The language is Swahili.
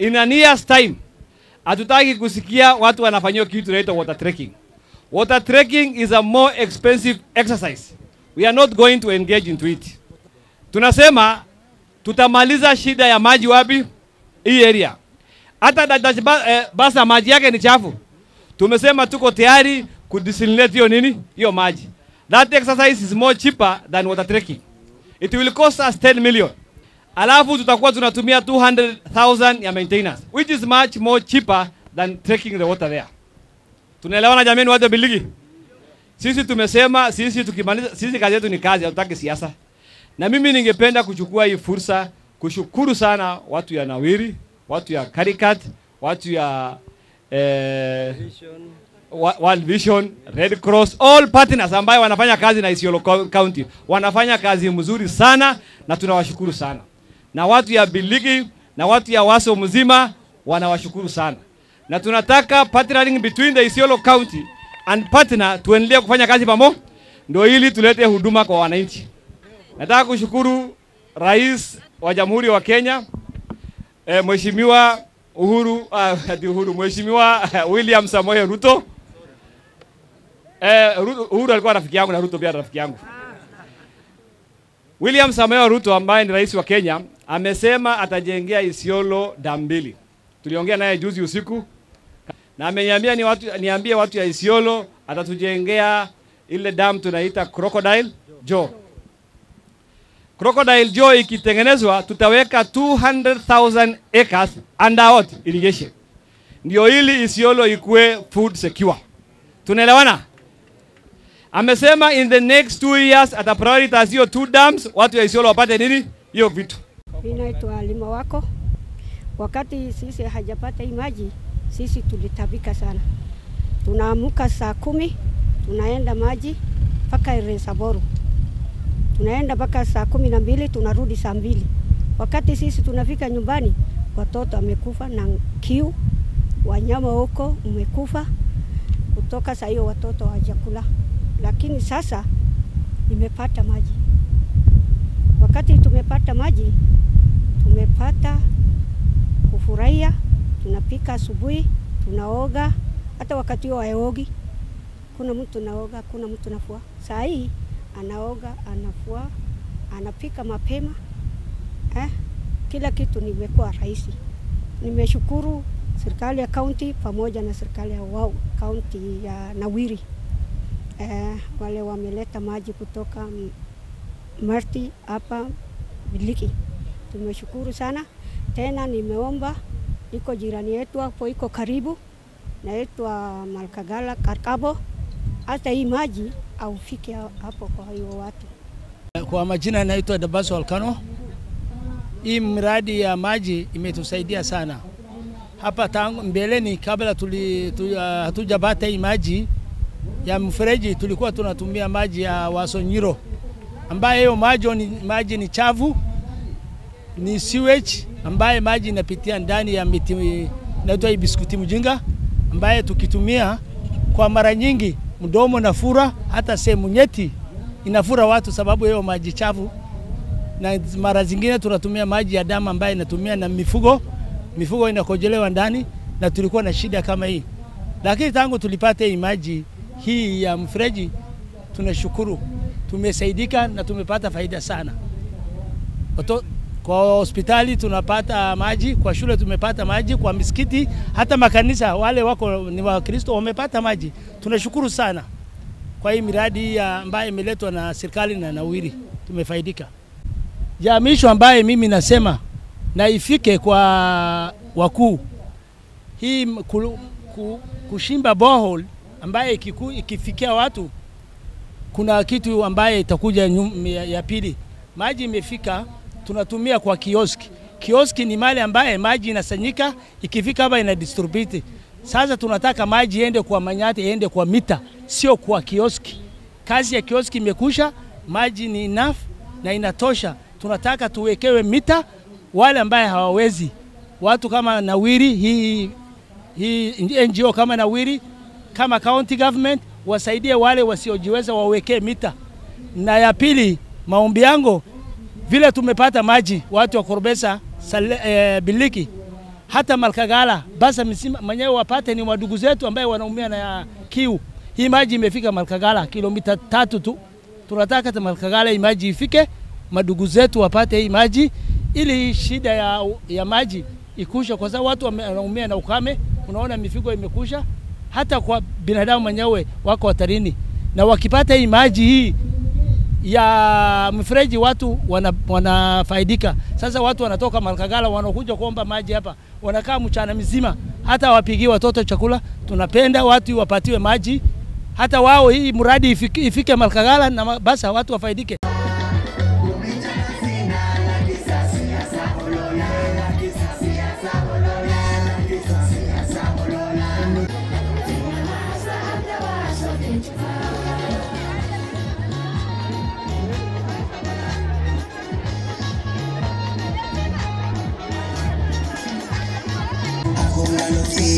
in a year's time hatutaki kusikia watu wanafanyiwa kitu inaitwa water trekking. Water trekking is a more expensive exercise. We are not going to engage into it. Tunasema tutamaliza shida ya maji wapi? Hii area. Hata Dadash ba, eh, Basa maji yake ni chafu. Tumesema tuko tayari kudesalinate hiyo nini? Hiyo maji. That exercise is more cheaper than water trekking. It will cost us 10 million. Alafu tutakuwa tunatumia 200,000 ya maintenance which is much more cheaper than trekking the water there. Tunaelewana jamani watu wa Biligi? Sisi tumesema sisi tukimaliza sisi kazi yetu ni kazi, hatutaki siasa. Na mimi ningependa kuchukua hii fursa kushukuru sana watu ya Nawiri, watu ya Caricat, watu ya eh, Wa- World Vision, Red Cross, all partners ambayo wanafanya kazi na Isiolo Co- County. Wanafanya kazi mzuri sana na tunawashukuru sana. Na watu ya Biligi na watu ya Waso mzima wanawashukuru sana. Na tunataka partnering between the Isiolo County and partner tuendelee kufanya kazi pamoja ndio ili tulete huduma kwa wananchi. Nataka kushukuru Rais wa Jamhuri wa Kenya eh, Mheshimiwa Uhuru uh, ati Uhuru Mheshimiwa William Samoei Ruto. Eh, Ru- Uhuru alikuwa rafiki yangu na Ruto pia rafiki yangu. William Samoei Ruto ambaye ni rais wa Kenya amesema atajengea Isiolo damu mbili. Tuliongea naye juzi usiku na ameniambia ni watu, niambie watu ya Isiolo atatujengea ile damu tunaita Crocodile Jaw. Crocodile Jaw ikitengenezwa tutaweka 200,000 acres under what? irrigation. Ndio ili Isiolo ikue food secure. Tunaelewana? Amesema in the next two years ata prioritize hiyo two dams, watu ya Isiolo wapate nini? Hiyo vitu. Mimi naitwa Lima wako. Wakati sisi hajapata hii maji, sisi tulitabika sana. Tunaamuka saa kumi tunaenda maji mpaka Iresaboru, tunaenda mpaka saa kumi na mbili tunarudi saa mbili. Wakati sisi tunafika nyumbani, watoto amekufa na kiu, wanyama huko umekufa. Kutoka saa hiyo watoto hawajakula, lakini sasa nimepata maji. Wakati tumepata maji, tumepata kufurahia, tunapika asubuhi, tunaoga, hata wakati huo haogi. Kuna mtu naoga, kuna mtu nafua. Saa hii anaoga, anafua, anapika mapema eh? Kila kitu nimekuwa rahisi. Nimeshukuru serikali ya kaunti pamoja na serikali ya wao kaunti ya Nawiri eh, wale wameleta maji kutoka mm, Marti hapa Biliki. Tumeshukuru sana tena, nimeomba iko jirani yetu hapo, iko karibu naitwa Malkagala Karkabo, hata hii maji aufike hapo kwa hiyo watu. Kwa majina naitwa Dabaso Alkano. Hii mradi ya maji imetusaidia sana hapa tangu mbeleni, kabla tuli, tu, uh, hatujapata hii maji ya mfereji, tulikuwa tunatumia maji ya Wasonyiro ambaye hiyo maji ni, maji ni chafu, ni sewage ambaye maji inapitia ndani ya miti inaitwa hii biskuti mjinga, ambaye tukitumia kwa mara nyingi mdomo nafura, hata sehemu nyeti inafura watu sababu hiyo maji chafu, na mara zingine tunatumia maji ya damu ambaye inatumia na mifugo, mifugo inakojelewa ndani, na tulikuwa na shida kama hii, lakini tangu tulipata hii maji hii ya mfereji, tunashukuru tumesaidika na tumepata faida sana. Oto, kwa hospitali tunapata maji, kwa shule tumepata maji, kwa misikiti, hata makanisa wale wako ni Wakristo wamepata maji. Tunashukuru sana kwa hii miradi ya ambayo imeletwa na serikali na Nawiri, tumefaidika. Jamisho ambaye mimi nasema na ifike kwa wakuu hii ku, ku, kushimba borehole ambaye ikiku, ikifikia watu kuna kitu ambaye itakuja nyum, ya, ya pili. Maji imefika tunatumia kwa kioski. Kioski ni mali ambaye maji inasanyika ikifika hapa ina distribute. Sasa tunataka maji iende kwa manyati, iende kwa mita, sio kwa kioski. Kazi ya kioski imekusha, maji ni enough na inatosha. Tunataka tuwekewe mita, wale ambaye hawawezi, watu kama Nawiri, hii, hii NGO kama Nawiri, kama county government wasaidie wale wasiojiweza wawekee mita. Na ya pili, maombi yangu vile tumepata maji watu wa Korbesa sale, eh, Biliki hata Malkagala basa misima mwenyewe wapate ni wadugu zetu ambaye wanaumia na kiu. Hii maji imefika Malkagala kilomita tatu tu. Tunataka hata Malkagala hii maji ifike, madugu zetu wapate hii maji ili hii shida ya, ya maji ikusha, kwa sababu watu wame- wanaumia na ukame. Unaona mifugo imekusha, hata kwa binadamu mwenyewe wako hatarini, na wakipata hii maji hii ya mfereji watu wana, wanafaidika. Sasa watu wanatoka Malkagala wanakuja kuomba maji hapa, wanakaa mchana mzima, hata wapigie watoto chakula. Tunapenda watu wapatiwe maji, hata wao hii mradi ifike, ifike Malkagala na ma- basi watu wafaidike. Hakuna